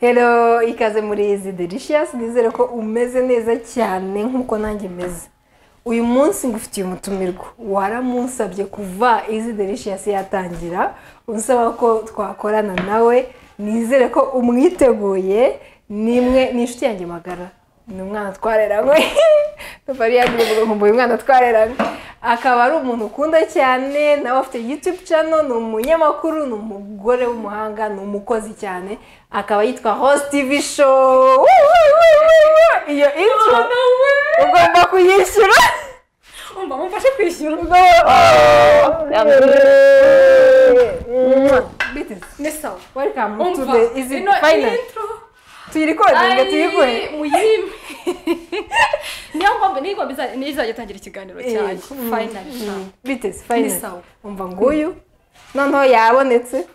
Hello, ikaze muri izi delicious nizere ko umeze neza cyane nk'uko nanjye meze uyu munsi ngufitiye umutumirwa waramunsabye kuva izi delicious yatangira unsaba ko twakorana nawe nizere ko umwiteguye nimwe ni inshuti yanjye magara ni umwana twareranywe tufari yagiye ngo uyu mwana twareranywe akaba ari umuntu ukunda cyane nawe afite YouTube channel ni umunyamakuru ni umugore w'umuhanga ni umukozi cyane akaba yitwa host TV show Woo, woo, woo, woo, woo. iyo intro ugomba kuyishyura umva mumfashe kwishyura Bitis, ni sawa welcome to umva the easy ino final intro tuyirikodinga tuyiguhe ayi muyirime niyo mpamvu niyo ngomba iza- niyo izajya itangira ikiganiro cyayo Yego. Mm, final mm. biteze Ni final sawa. umva nguyu noneho yabonetse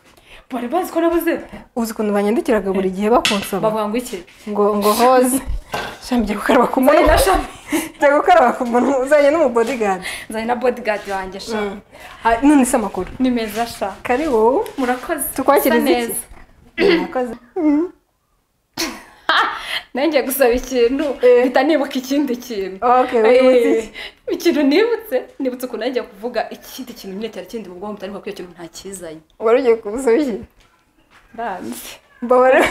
bari bazi ko nabuze uzi ukuntu banyandikiraga buri gihe bakunsaba bavuga ngo iki ngo ngo hoze shami jya gukaraba ku nzanye muntu na shami jya gukaraba ku muntu uzanye n'umubodyguard nzanye na bodyguard wanjye sha Ha, none se amakuru ni meza sha kari wowe murakoze tukwakiriza Usa iki neza. murakoze nanjye gusaba ikintu Eh. mpita nibuka ikindi kintu okay wowe wibutse iki? Eh, ikintu nibutse nibutse ukuntu nanjye kuvuga ikindi kintu nyine cyari kindi mu bwonko mutari kuko icyo kintu ntakizanye wari ugiye kumusaba iki banzi mbabara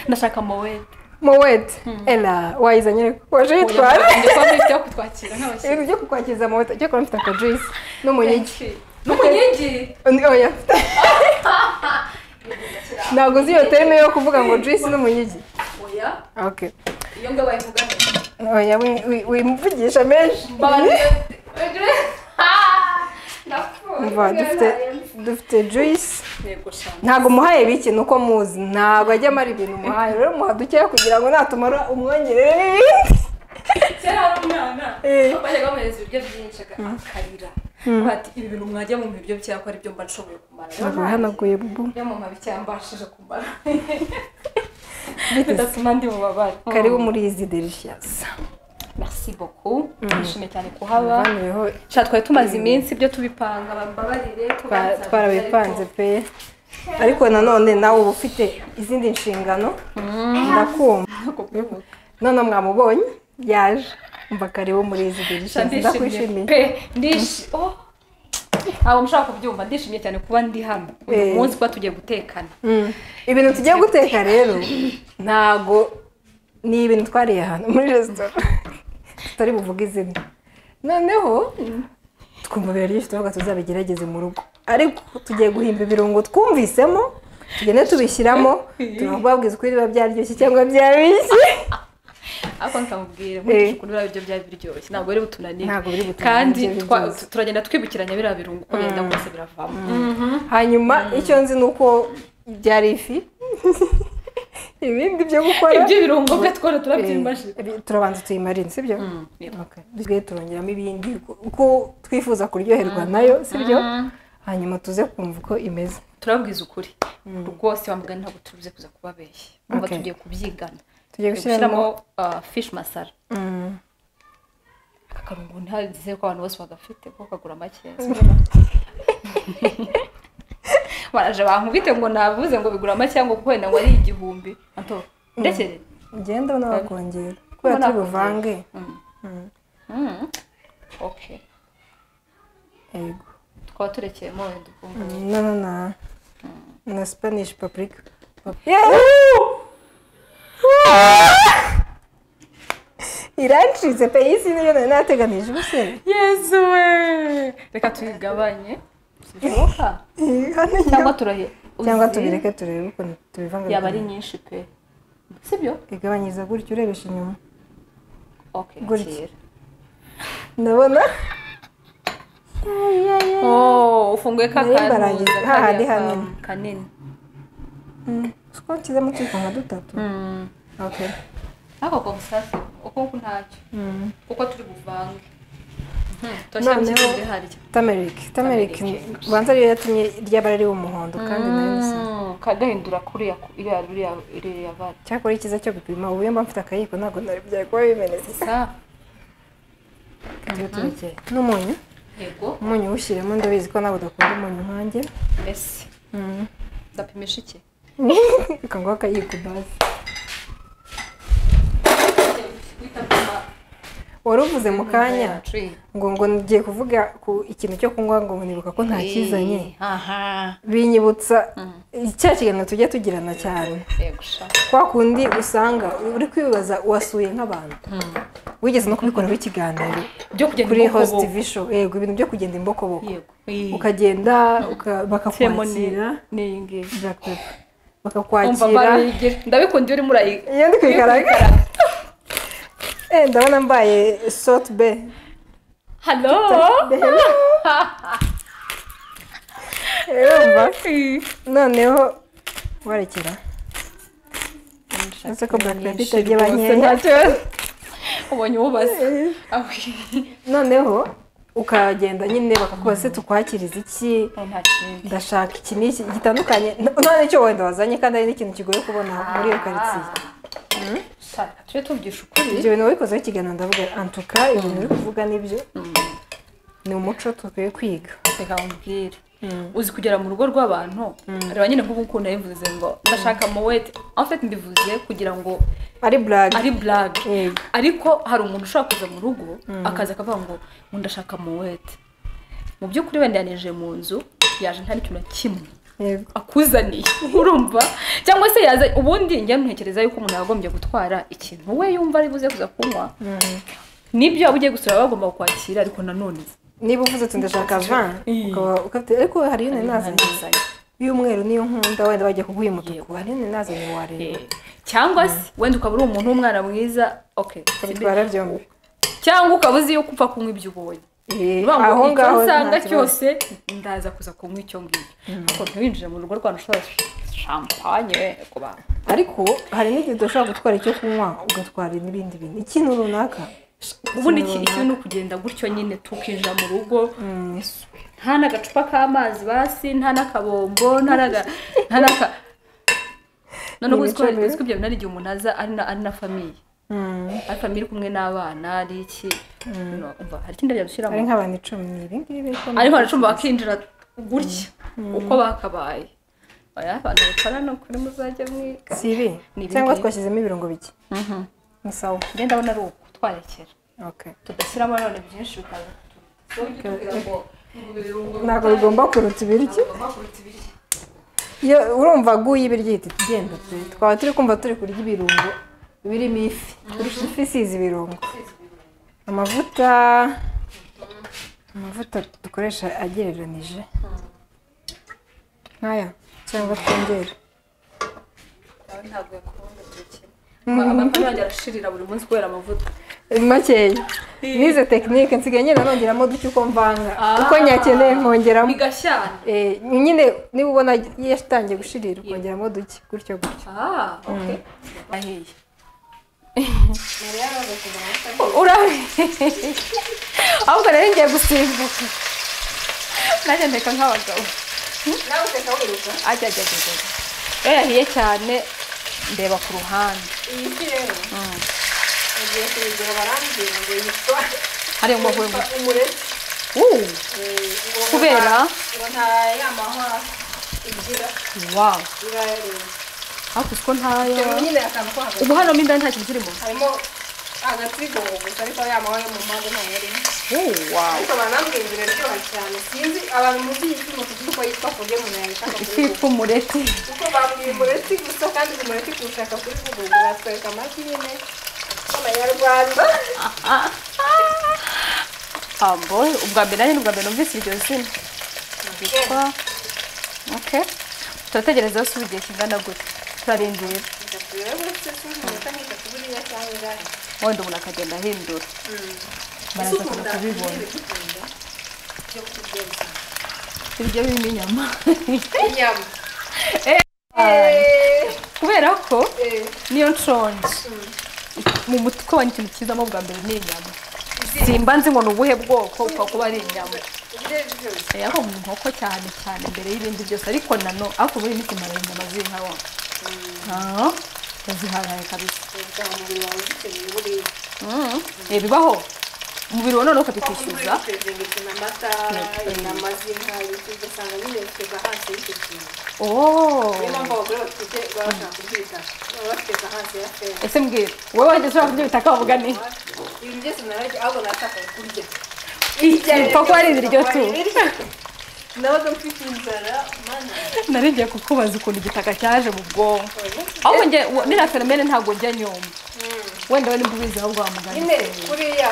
ndashaka mowete mowete ela wayizanye ariko waje yitwara ndikubona kutwakira nk'abashyitsi ibintu byo kukwakiriza mowete ariko mfite akajuice n'umuyigi n'umunyigi Undi- oya ntabwo uzi iyo terime yo kuvuga ngo juice n'umuyigi oya okay iyo ngo bayivugamo oya wi- wi- wimuvugisha menshi Umva, dufite dufite juice ntabwo umuhaye bike ni uko muzi ntabwo ajya amara ibintu umuhaye rero muha dukeya kugira ngo natumara umwongerere n'ibindi kera hari umwana Eh. bajyaga bamuhereza ibiryo byinshi aga- akarira bati ibi bintu mwajya mu biryo byako ari byo mba nshoboye kumara ntabwo wihanaguye bubu niyo mama bicyambashije kumara bidatuma ndi bubabare karibu muri izi delicious merci beaucoup nishimiye cyane kuhaba bavaniyeho sha twari tumaze iminsi ibyo tubipanga bambabarire ko twa- batabizi, twarabipanze ariko- pe ariko nanone nawe uba ufite izindi nshingano ndakumva ntabwo mbibuka. none mwamubonye yaje umva karibu muri izi Sha delicious ndishimye ndakwishimiye pe ndishi oh ntabwo mushobora kubyumva ndishimye cyane kuba ndi hano Eh. uyu munsi kuba tugiye gutekana Mm. ibintu tugiye guteka rero ntago ni ibintu twariye ahantu muri resitora tutari buvuge izina noneho twumva biraryoshye turavuga tuzabigerageze mu rugo ariko tugiye guhimba ibirungo twumvisemo tugende tubishyiramo turakubabwiza ukuri biba byaryoshye cyangwa byabishye ariko nkamubwira Eh. nkurikije ukuntu biriya biryo byari biryoshye ntabwo biri butunanire Ntabwo biri butunanire, kandi ibyo twa- byose. tu- turagenda twibukiranya biriya birungo uko bigenda kose biravamo hanyuma icyo nzi ni uko byari ifi ibindi byo gukora ibyo birungo byo twari Eh, turabyimaje bi- turabanza tuyimarine sibyo yego. Okay. dusigaye turongeramo ibindi uko twifuza kuryoherwa nayo sibyo hanyuma tuze kumva uko imeze turabwiza ukuri rwose wa mugani ntabwo turuze kuza kubabeshya umva Okay. tugiye kubyigana Tugiye gushyiramo- ah, fish masara aka karungo ntazizere ko abantu bose bagafite kuko kagura make baraje bankubite ngo navuze ngo bigura make ngo kuko wenda ngo ari igihumbi anto ndekere ugenda ubona wakongera kubera Ubona turi buvange Mm. Mm. Mm. okay yego tukaba turekeyemo wenda ubwo na na na na spanish paprika irancitse pe iyi si niyo nari nateganije ubuse yesu we reka tuyigabanye bishoboka cyangwa turahe cyangwa uzi, tubireke turebe ukuntu tubivanga yaba ari nyinshi pe sibyo igabanyiriza gutya urebesha inyuma okay Gutya. kera ndabona Oh, ufunguye ka Narimba kantuza arangiza. kariya Hahandi ka- hanini. kanini siko nshyizemo utwiko nka dutatu okay ako konsasi ukunku ntacyo kuko turi buvange Noneho- tamerik tamerik Turmeric. ubanza ariyo yatumye ry'abara ari umuhondo kandi nayo nisa kagahindura kuriya ku- iriya iriya iriya vare cyakora icyiza cyo gupima ubu iyo mba mfite akayiko ntabwo nari byari kuba bimenetse sa ibyo turekeye n'umunyu yego umunyu uwushyiremo ndabizi ko ntabwo udakunda umunyu nkanjye mbese ndapimisha iki reka ngo akayikubaze wari uvuze mu kanya ngo ngo ngiye kuvuga ku ikintu cyo kunywa ngo nibuka ko ntakizanye aha binyibutsa cya kiganiro tujya tugirana cyane yego sha kwa kundi usanga uri kwibaza uwasuye nk'abantu wigeze no kubikoraho ikiganiro byo kugenda kuri imbokobo. host tv show yego ibintu byo kugenda imbokoboko yego Eh, ukagenda uka- ceremony bakakwakira ni iyi ngiyi Black Pepper. umva bakakwakira barigire ndabikunda iyo urimo urayi iyo ndi kwikaraga Eh, ndabona mbaye sote be halo urumva noneho warekera uretse ko Black Pepper itagira ba nkeya. ubonye uwubaza noneho ukagenda nyine bakakubaza se tukwakiriza iki nta kindi ndashaka iki n'iki gitandukanye nta n'icyo wenda wazanye kandi hari n'ikintu kigoye kubona muri iyo karitsiye sha tujye tuvugisha ukuri ibyo bintu wabikozeho ikiganiro ndavuga antuka ibintu uri kuvuga nibyo ni umuco dukwiye kwiga reka nkubwire uzi kugera mu rugo rw'abantu reba nyine nk'ubu ukuntu yabivuze ngo ndashaka mowete en fait mbivuze kugira ngo ari burage ari blague Yego. ariko hari umuntu ushobora kuza mu rugo akaza akavuga ngo ngo ndashaka mowete mu by'ukuri wenda yaneje mu nzu yaje nta n'ikintu na kimwe yego akuzaniye urumva cyangwa se yaza ubundi njya ntekereza yuko umuntu yagombye gutwara ikintu we yumva ari buze kuza kunywa nibyo waba ugiye gusura baba bagomba kukwakira ariko nanone niba uvuze uti ndashaka van Mm. ukaba ukafite ariko hari iyo nari nazanye nanizanye. y'umweru n'iyo nkunda wenda bagiye kuguha umutuku hari iyo nari nazanye wareba Eh, cyangwa se wenda ukaba uri umuntu w'umwana mwiza okay bitwara byombi cyangwa ukaba uzi yuko upfa kunywa ibyo ubonye Eh, Bivuga ngo aho ngaho icyo nsanga nta kibazo. cyose ndaza kuza kunywa icyo ngicyo ariko ntiwinjire mu rugo rwanyu ushobora shampanye ku bantu ariko hari n'igihe udashobora gutwara icyo kunywa ugatwara n'ibindi bintu ikintu runaka ubundi iki- ikintu ni ukugenda gutyo nyine tukinjira mu rugo nta n'agacupa k'amazi basi nta n'akabombo nta n'aga- nta n'aka noneho Ni uzi ko imico mibi. uzi ko ibyo bintu ari igihe umuntu aza ari na- ari na famiye Mm. ari famiye iri kumwe n'abana ari iki no, umva hari ikindi byadushyiramo ari nk'abantu icumi ni ibi ngibi biri kumwe. ariko baracumba bakinjira gutya uko bakabaye oya abantu bakorana kuri muzajya mwiga si ibi Ni ibi cyangwa ngibi. twashyizemo ibirungo bike ni sawa njye ndabona ari uku twarekera okay tudashyiramo none byinshi bikaza kugira ngo ngo ibirungo ntabwo bigomba kuruta ibiryo bigomba kuruta ibiryo iyo urumva guye ibiryo ihita igenda pe twaba turi kumva turi kurya ibirungo birimo ifi kurusha ifi isize ibirungo amavuta amavuta dukoresha agereranije nk'aya cyangwa twongere nawe ntabwo yakunda buri kimwe abantu bajya barashirira buri munsi kubera amavuta makeya nize tekinike nsigaye ngenda nongeramo duke uko mvanga uko nyakeneye nkongeramo bigashyana Eh, nyine niba ubona yatangiye gushirira ukongeramo duke gutyo gutyo Ah, okay. Ahiye. Urabizi. Ahubwo rero ngiye gusimbuka. Nanjye ndeka nk'abagabo. Ajya ajya ajya. ajya. Iyo yahiye cyane ndeba ku ruhande. iyi fi rero bagiye kuyigura barambwira ngo yitwa Hari umuhungu. umureti Uh, Eh, kubera ngo nta yamahwa igira wow. irareba Ariko uzi ko ntayo. nyine akantu ko hagati Ubu hano mo indani nta kintu kirimo. harimo agatsigo gusa ariko yamahwa yo mu mpande ntayo yarimo Oh, wow. ariko barambwira ngo iraryoha cyane sinzi abantu muzi iyi fi mutuzi uko yitwa ku buryo umuntu yayishaka kuyigura Ifi umureti. kuko babwiye umureti gusa kandi uyu mureti kuwushaka kuri google batwereka amagi nyine y'amanyarwanda Ambo, ubwa mbere nanjye ni ubwa mbere numvise iryo zina. Yitwa Okay. Turategereza hose ubu igihe kingana gute. Turarindira. Wenda umuntu akagenda ahindura. Baraza kuza kubibona. Ibyo birimo inyama. Kubera ko niyo nshonje. Mu mutwe wanjye ikintu kizamo bwa mbere ni inyama. Simba nzi ngo ni ubuhe bwoko upfa kuba ari inyama. yaba mu nkoko cyane cyane mbere y'ibindi byose ariko nano ariko muri iminsi mara inyama z'inka wa aha ziharaye kabisa Mm. Eh, bibaho umubiri wa none ufata kuko muri ukishyuza purezida inyuma amata inyama z'inka ibiti ugasanga nyine biteza hasi y'icyo kintu Oh. niyo mpamvu abagore batwite baba bashaka kubyita baba bateza hasi ya feza ese mbwira wowe wajya ushobora kurya bitaka wavuga ni ibintu byose narabyo ahubwo natakaye kurya ipfa kuba ari ibiryo tu nawe udafite inzara mana naringiye kukubaza ukuntu igitaka cyaje mu bwonko ahubwo njye wa- niriya fenomene ntabwo njya nyuma wenda we nibwo ubizi ahubwo wamugana nyine kuriya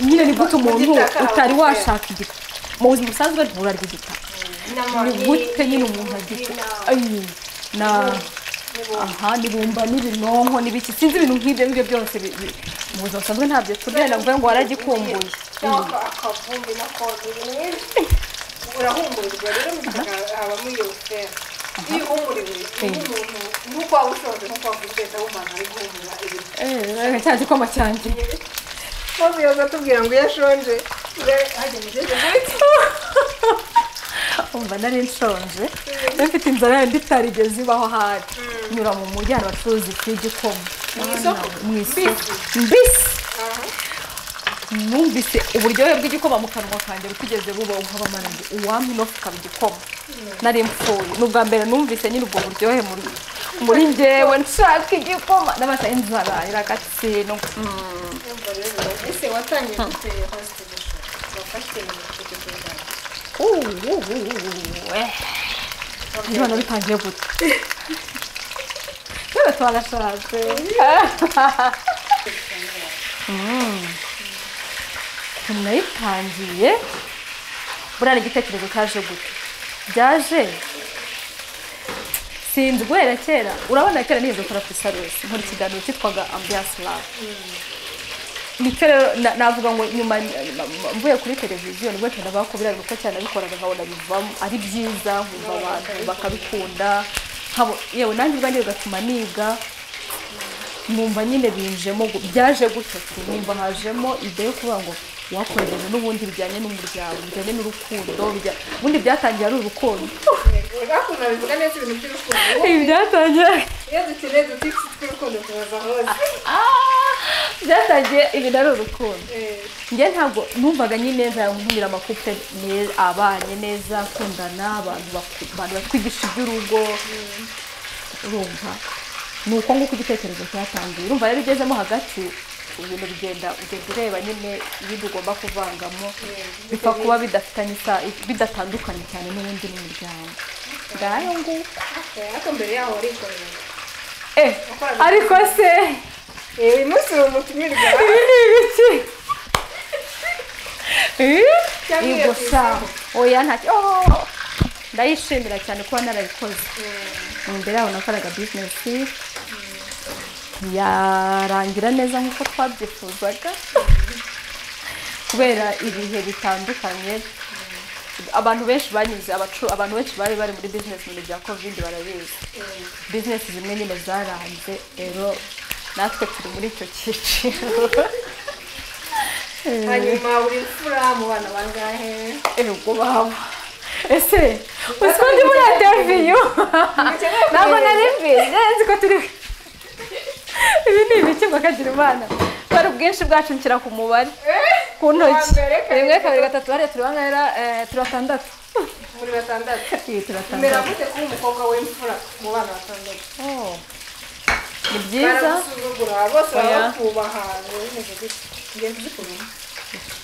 nyine ni gute umuntu Igitaka utari wabuze. washaka igitaka mu buzima busanzwe nturarya igitaka inama ni gute nyine umuntu agita Ayi, na aha nibumba n'ibinonko n'ibiki sinzi ibintu nk'ibyo ngibyo byose bi- bi- mu buzima busanzwe ntabyo turya navuga ngo waragikumbuye cyangwa akavumbi n'akondo ibintu nk'ibi urahumurirwa rero mu gitaka habamo iyo fera iyo uhumuriwe iyo umuntu nk'uko waba ushonje nk'uko waba utetse wumva ari guhumura ibintu Eh, cya gikoma cyanjye maze yoza atubwira ngo iyo ashonje hajya mu gihe umva nari nshonje nari mfite inzara yandi itarigeze ibaho ahari nyura mu mujyi ahantu bacuruza ifu y'igikoma mu isoko mu isoko mbisi numvise uburyohe bw'igikoma mu kanwa kanjye butigeze buba unkaba manange uwampa inofu ikaba igikoma nari mpfuye ni ubwa mbere numvise nyine ubwo buryohe muri muri njyewe nshaka igikoma n'abasa inzara iragatsindwa Urumva rero, ese watangiye gute hositelisho wafashe mu itegeko ryawe ibana bitangiye gute twese twanashatse ukuntu nayitangiye buriya ni igitekerezo cyaje gute byaje sinzi guhera kera urabona kera niyo dukora ku isarusi nkora ikiganiro cyitwaga ambiyanse lavu nicyo rero na- navuga ngo nyuma nyuma- mvuye kuri televiziyo nibwo cyane bakubira kuko cyane nabikoraga nkabona bivamo ari byiza nkumva abantu bakabikunda nkabo yewe nanjye ubwanjye bigatuma niga nkumva nyine binjemo gu- byaje gutya nkumva hajemo ide yo kuvuga ngo wakorereje n'ubundi bijyanye n'umuryango bijyanye n'urukundo bijya- ubundi byatangiye ari urukundo urakunze bivuga neza ibintu by'urukundo ibi byatangiye iyo dukeneye dutipsi tw'urukundo tubaza hose Ah, byatangiye ibi ari urukundo Eh, njye ntabwo numvaga nyine neza nkumira amakupe ne- abanye neza akundana abantu baku- abantu batwigisha iby'urugo urumva ni uko nguko igitekerezo cyatangiye urumva rero ugezemo hagati ibintu bigenda ugenda ureba nyine ibindi ugomba kuvangamo bipfa kuba bidafitanye isa- bidatandukanye cyane n'ubundi n'umuryango ngayo nguko eh, ariko mbere yaho warikorera eh ariko se Eh, uyu munsi uri umutumirwa ibi ni ibiki Eh? cyangwa iyo yego sa tuyisaho. oya ntacyo Oh! ndayishimira cyane kuba narabikoze imbere yaho nakoraga bizinesi yarangira neza nk'uko twabyifuzaga kubera ibihe bitandukanye abantu benshi banyuze abacu- abantu benshi bari bari muri bizinesi mu bihe bya kovide barabizi bizinesi zimwe nyine zaranze rero natwe turi muri icyo cyiciro hanyuma uri imfura mu bana bangahe ego baba ese uzi ko ndi muri interiviyu ntabwo nari mbizi nzi ko turi ibi ni ibiki ngo kagira imana kubera ubwinshi bwacu nshyira ku mubare ku ntoki Wa mbere, kabiri, rimwe kabiri gatatu hariya turi bangana eh, turi batandatu muri batandatu iyi turi batandatu mbere gute kuba umukobwa w'imfura mu bana batandatu Oh. ni byiza baragusuzugura bose Oya. barakubaha bimeze gutya ngiye kuzikuramo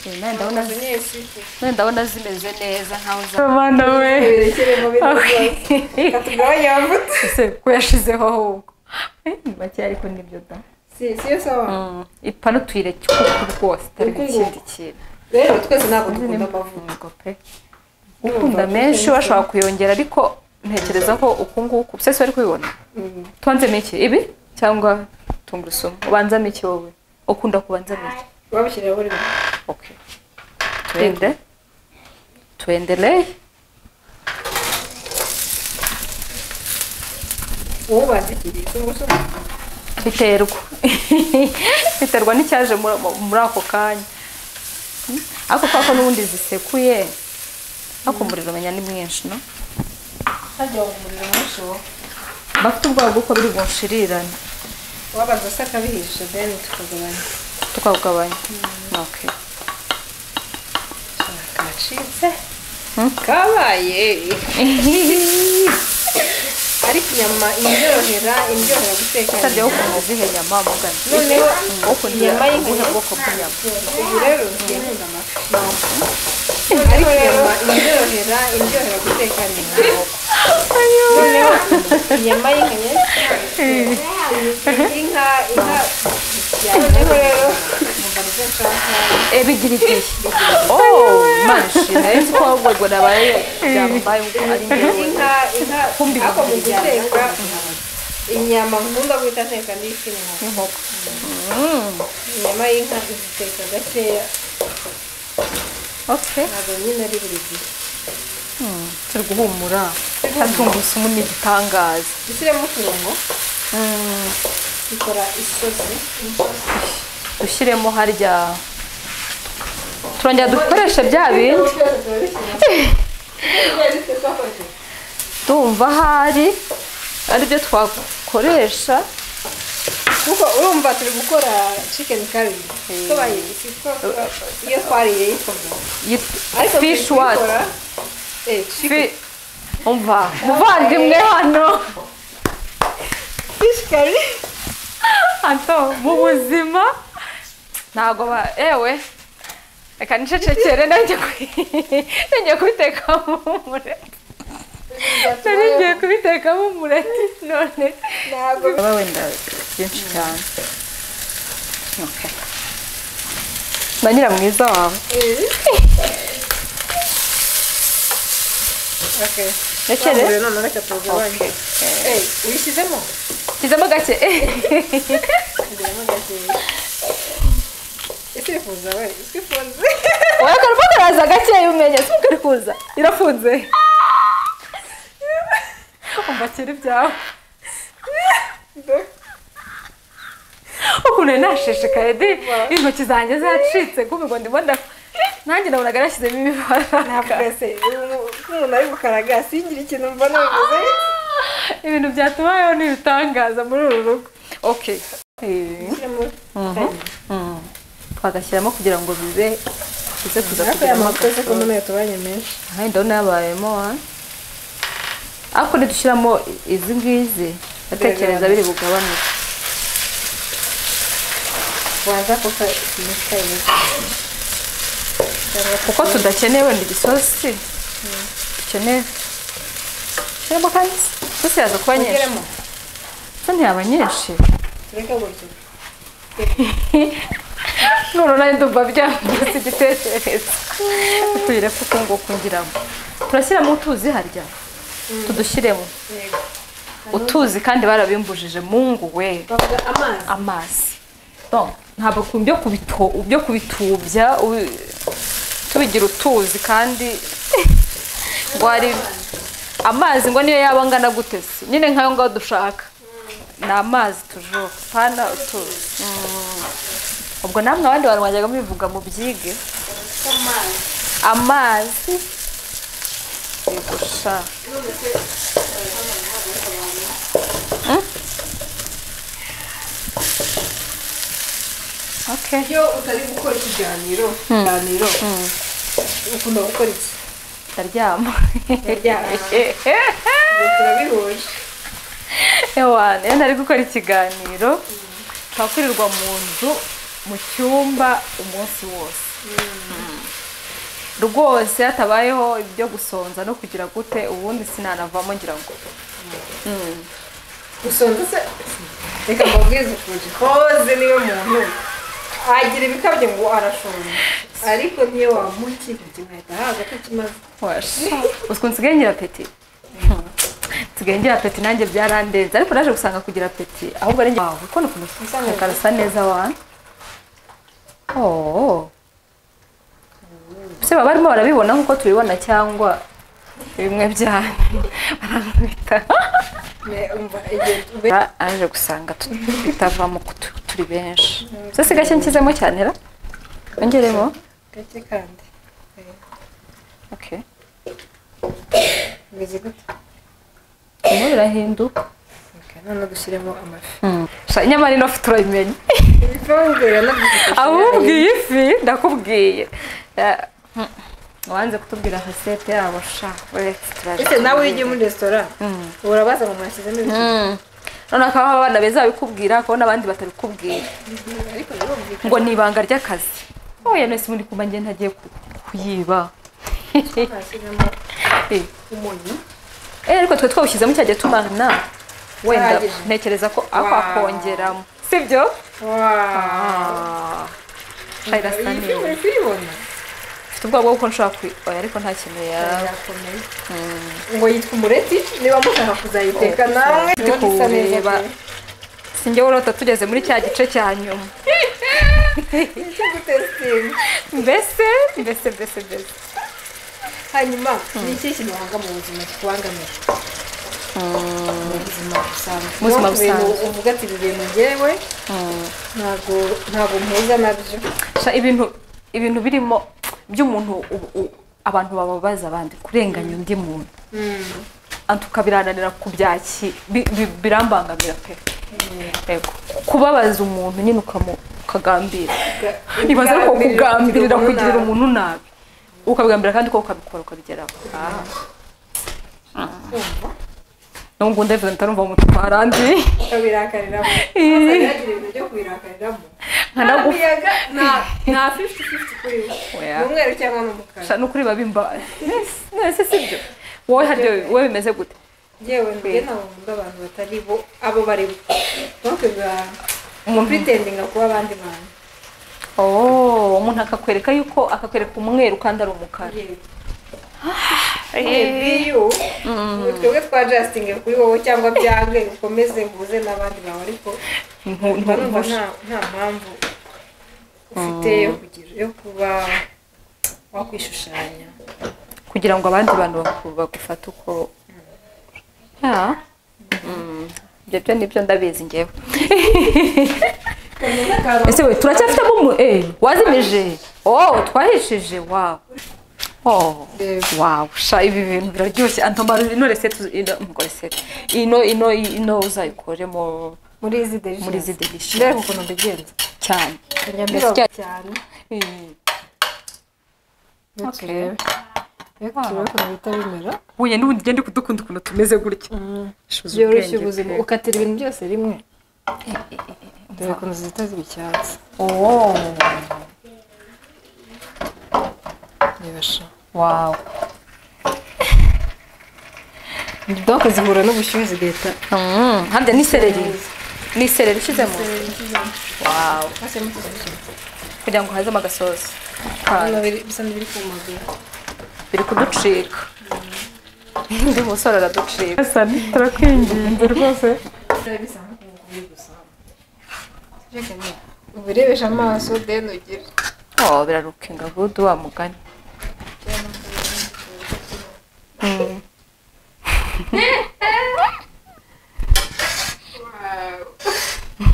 Eh, nawe ndabona maze niyo sifu nawe ndabona zimeze neza nkaho za abana we berekere bintu byose katugabanya amavuta ese ko yashizeho ahubwo Eh, ni bake ariko nibyo da si si yo sawa ipanu tuyireke uko rwose itari Uku ikindi nguku. kintu rero twese ntabwo dukunda amavuta Ubwo pe ukunda menshi bashobora kuyongera ariko ntekereza ko uku nguku sese wari kubibona tubanzemo iki ibi cyangwa tungurusumu ubanzamo iki wowe ukunda kubanzamo iki babishyirira buri muntu okay tuende tuendelee wowe ubazikiriye tungurusumu biterwa biterwa n'icyaje muri- muri ako kanya Hmm? ariko kwa ko n'ubundi zisekuye ariko umuriro umenya ni mwinshi no hajya ngo umuriro mwinshi wowe bafite ubwoba bw'uko biri bunshirirane wabaza se akabihisha deni tukagabanya tukawugabanya okay gashinze kabaye ariko inyama indyohera indyohera guteka usabye wo kumenya izihe nyama mugana noneho wo kugira inyama ubuhe y'inka bwoko bw'inyama ubu rero ngiye nkunda amafi ariko inyama indyohera indyohera guteka ni inkoko noneho inyama y'inka inka inka noneho rero umugabo uje nshaka ebigira igihe oh mashi nayo nzi ko ahubwo nabaye byambaye uko ari njyewe inka inka Kumbi ariko mu bakubijyana. guteka inyama nkunda guhita nteka n'ifi n'inkoko inkoko inyama y'inka iziteka gakeya okay ntabwo nyine ari buri gihe turi guhumura tungurusumu ni igitangaza dushyiremo uturungo dukora isosi dushyiremo harya turongera dukoreshe bya bindi tumva ahari aribyo twakoresha kuko urumva turi gukora chicken curry ko bayigisi ko iyo twariye yikoze ariko turi fishi wati kuyikora, eh, chicken Fi- umva muvandimwe hano fish curry hato mu buzima ntabwo ba ewe reka nicecekere nanjye ku- nanjye kubitekamo umureti nari ngiye kubitekamo umureti none ntabwo baba wenda byinshi cyane Okay. na nyiramwiza wawe okay rekere none reka tugabanye eh uyishyizemo shyizemo gake ngira gakeya isifuza we isifuze wowe karimo karaza gakeya umenya si kari kuza irafunze umva kera ibyawe ukuntu nari nashishikaye di intoki zanjye zacitse kubigo ndimo nda nanjye nabonaga nashyizemo ntabwo imibara ese umuntu ari gukaraga singire ikintu mba nabivuze ibintu byatubayeho ni ibitangaza muri uru rugo okay Eh. Shyiramo Mm. twagashyiramo kugira ngo bibe bize kuza hafi kuvamo y'amakoze ko agasorori. mbona yatubanye menshi Ahandi ndabona yabayemo wa ariko nidushyiramo izi ngizi ndatekereza biri bugabanuke waza kuko imitwe imeze cyangwa kuko tudakeneye wenda igisosi dukeneye shyiramo kandi isosi yaza kuba nyinshi kugeramo so ntiyaba nyinshi tureke gutyo none nawe ndumva byambutse igitekerezo tuyire kuko nguko ngiramo turashyiramo utuzi harya tudushyiremo Yego. utuzi kandi barabimbujije mungu we bavuga amazi amazi Bon, ntabwo ku byo kubito byo kubitubya ubi- tubigira utuzi kandi ngo hari amazi ngo niyo yaba angana gute se nyine nk'ayo ngaho dushaka ni amazi tujura pana utuzi Mm. ubwo namwe abandi bantu mwajyaga mubivuga mu byige amazi amazi yegusha okay iyo utari gukora ikiganiro ikiganiro ukunda gukora iki ndaryama Ndaryama. Ubu turabihuje ewana iyo ntari gukora ikiganiro twakurirwa mu nzu mu cyumba umunsi wose Mm. rwose hatabayeho ibyo gusonza no kugira gute ubundi sinanavamo ngira ngo usonza se reka mbabwize ukuntu koze niyo muntu agira ibikabyo ngo arashonje ariko niyo wamukikije ugahita haza ko kimaze uswe nsigaye ngira peti nsigaye ngira peti nanjye byarandenze ariko naje gusanga kugira peti ahubwo ari njye wawe ko ni ukuntu Usa neza. karasa neza wana oh se baba barimo barabibona nk'uko tubibona cyangwa bimwe byanyu baramwita Ne- umva igihe ube aje gusanga tu- bitavamo ko tu- turi benshi se si gake nshyizemo cyane ra ongeremo gake kandi Eh, okay bimeze gute birimo birahinduka Okay, none dushyiremo amafi Sha, nyamara ino fi turayimenya ibikabyo biranabyifuza ahubwo iyi fi ndakubwiye Eh, wanze kutubwira hasete yabo sha uretse turaza ese nawe iyo ugiye muri resitora Mm. urabaza ngo mwashyizemo ibiki Mm. noneho akaba abana beza babikubwira akabona abandi batabikubwira ariko birumvikana ngo ni ibanga ry'akazi oya mwese muri kumva njye ntagiye ku- kuyiba twashyizemo Eh, umunyu eh, ariko twe twawushyizemo cyajya tumana wenda Ahagije. ntekereza ko ako Wow. akongeramo sibyo waaa Hari irasa iyi neza filime uri kuyibona mfite ubwoba bw'uko nshobora kwi oya ariko nta kintu yaba irakomeye ngo yitwa umureti niba mushaka kuzayiteka Oh, nawe ndi ibona isa neza kuwureba. pe. sinjye urota tugeze muri cya gice cya nyuma Nicyo gutesitinga mbese mbese mbese mbese hanyuma ni iki kintu wanga mu buzima kikubangamiye mu buzima busanzwe Mu buzima Nko ku bintu busanzwe. uvuga ati ibi bintu ngewe ntabwo ntabwo mpuza nabyo Sha, ibintu ibintu birimo by'umuntu ubu- u- abantu bababaza abandi kurenganya undi muntu antuka birananira kubyaki bi- bi- birambangamira pe Yego. kubabaza umuntu nyine ukamu- ukagambira ibaze ariko kugambirira kugirira umuntu nabi ukabigambira kandi ko ukabikora ukabigeraho Ah. nubwo undi abivuze mpita numva umutuku harandi ukabirakariramo Eh. yagira ibintu byo kubirakariramo nta Nkanagufa. muyaga nta- nta fifty fifty kuri we Oya. ni umweru cyangwa ni umukara Sha, ni ukuri biba bimbaye nese sibyo wowe haryo wowe bimeze gute yewe mbere ntabwo nkunda abantu batari bo abo bari bo ntukwiba Umuntu- pritendinga kuba abandi bantu Oh, umuntu akakwereka yuko akakwereka umweru kandi ari umukara Yewe. biyu twebwe twa jastinge kuri wowe cyangwa byange ukomeze mbuze n'abandi bawe ariko Ntu- mba ntu- numva ntu- nta nta mpamvu ufite yo kugira yo kuba wakwishushanya kugira ngo abandi bantu baku- bagufate uko Ya. Mm, ibyo byo nibyo ndabizi ngewe ese we turacyafitemo umu eh, wazimije oh twahishije wawe Oh, Reba. wow sha ibi bintu biraryoshye antomara ino resete uzi- ino ngo resete ino ino ino uzayikoremo muri izi delicious muri izi delicious. mbega ukuntu mbigenza cyane Biroroha Mbese cyane Eh, Ndetse okay. mbega turebe ukuntu bihita bimera huye n'ubundi ugende kudukunda ukuntu tumeze gutya Shuzi byoroshya ubwenge ubuzima pe. ukatira ibintu byose rimwe dore ukuntu zihita ziba icyatsi Oh, nibasha wow donc zihura n'ubushyuhe zigahita Mm, harya ni sereri ni sereri ishyizemo wow bashyiramo ikizu kugira ngo hazemo agasosi kayo. bisa n'ibiri kumagara biri kuducika undi musore araducika turakwinginze rwose byari bisa nko kubi gusa reka niba ubirebesha amaso deni ugire oh birarukinga gudu wa mugani Mm. Wow.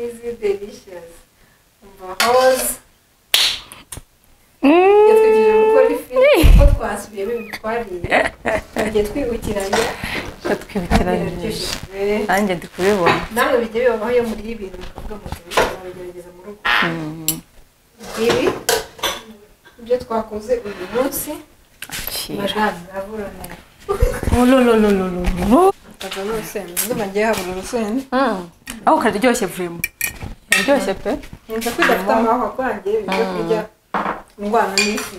Easy delicious. Mbahoze. Yatwigije gukora ifi kuko twasubiyemo ibintu twariye. Tujye twibukiranya kandi Yatwibukiranyije. biraryoshye pe. nanjye ndi kubibona Namwe bijya bibaho iyo muriye ibintu mukavuga muti turabigerageza mu rugo. Ibi ibyo twakoze uyu munsi majani avura nayo. Mutaga n'urusenda. Ndumva ngiye habura urusenda. aho karyoshye vurimo karyoshye pe Nza kwidafite amahwa kwanjye ibyo kurya indwara n'ifi.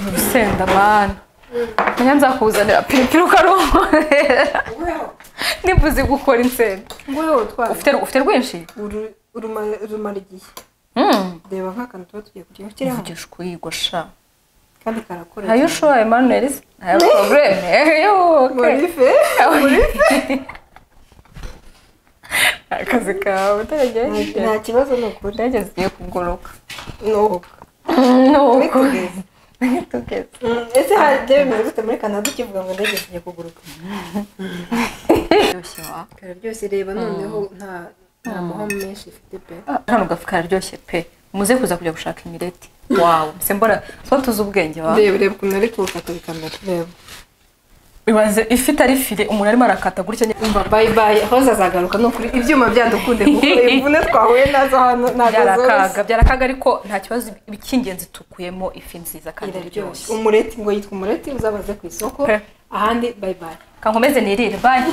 urusenda mana nanya nzakuzanira piripiri ukaruhorera Ubeho. nibuze gukora insenda ngwewe utwara ufite ufite rwinshi Uru- uruma- rumara igihe reba nk'akantu tuba tugiye kurya ushyiraho uvugisha ukuyigosha kandi karakora ayo shuwa emanuel nta porobuleme eyo morife akazi kawe utaragerageje nta kibazo ni ukuri indege zigiye kuguruka nuko nuko tugeze tugeze Mm, ese hajya bimeze gute muri kanada ukivuga ngo ndege zigiye kuguruka karyoshye wa kararyoshye reba noneho nta nta muhamo menshi ifite pe hano gafu kararyoshye pe muze kuza kujya gushaka imireti wawe mbese mbona tuba tuzi ubwenge wa reba reba ukuntu ari kuwufata bikamera reba ibaze ifi itari fire umuntu arimo arakata gutya nyine umva bayibaye aho zazagaruka ni ukuri ibyuma byadukunde kuko imvune twahuye nazo hano ntabwo zoroshye byarakaga byarakaga ariko nta kibazo icy'ingenzi tukuyemo ifi nziza kandi iraryoshye iryoshye umureti ngo yitwa umureti uzabaze ku isoko Pe. ahandi bayibaye kankomeze nirire bayi